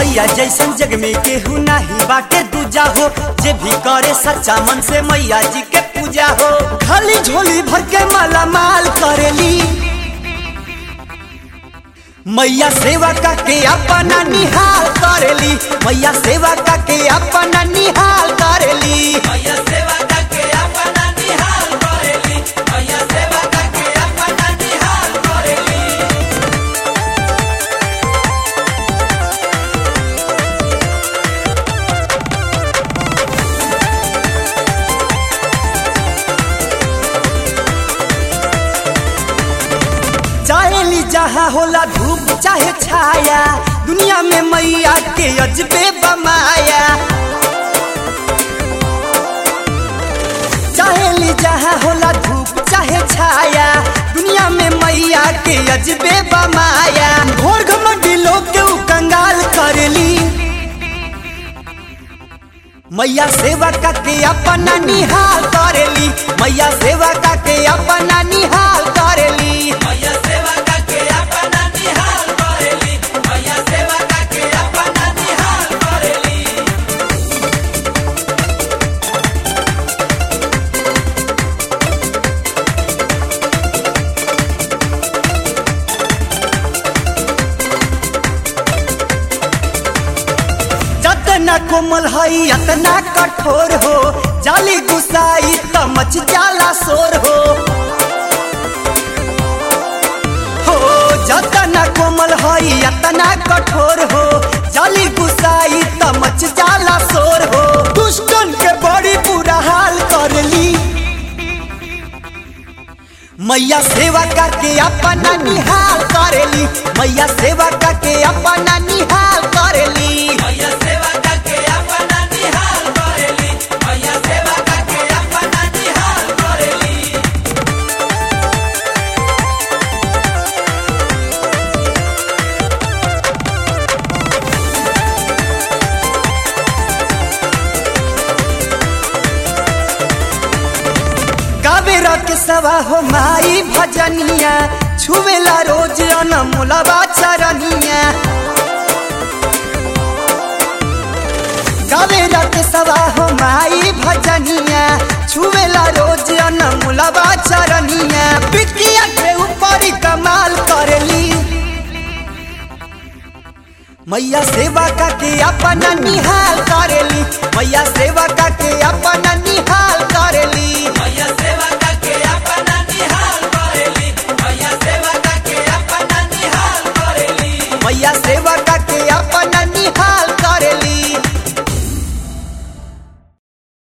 मैया जैसन जग में केहू नाही बाटे दूजा हो जे भी करे सच्चा मन से मैया जी के पूजा हो खाली झोली भर के माला माल करेली मैया सेवा का के अपना निहाल करेली मैया सेवा का के अपना निहाल करेली मैया सेवा का के अपना निहाल करेली मैया सेवा का के अपना निहाल करेली चाहेली जहाँ होला धूप चाहे छाया दुनिया में मैया के अजबे बमाया चाहेली जहाँ होला धूप चाहे छाया दुनिया में मैया के अजबे बमाया घोर घमंडी लोग के उ कंगाल करेली मैया सेवा का के अपना निहाल करेली मैया सेवा का के अपना निहाल करेली मैया सेवा का के अपना निहाल करेली मैया सेवा का के अपना निहाल करेली जतना कोमल हई अतना कठोर हो जाली गुसाई त मच जाला शोर हो हो जतना कोमल हई अतना कठोर हो जाली गुसाई त मच जाला शोर हो दुष्टन के बड़ी बुरा हाल करली मैया सेवा करके अपना निहाल करेली मैया सेवा करके अपना निहाल करेली मैया सेवा करके अपना निहाल करेली मैया सेवा करके अपना निहाल करेली कावेरा के सवा हो माई भजनिया छुवेला रोज अनमोलवा चरनिया कावेरा के सवा हो माई भजनिया छुवेला रोज अनमोलवा चरनिया बिटिया के ऊपर कमाल करेली मैया सेवा का के अपना निहाल करेली मैया सेवा का के अपना निहाल करेली मैया सेवा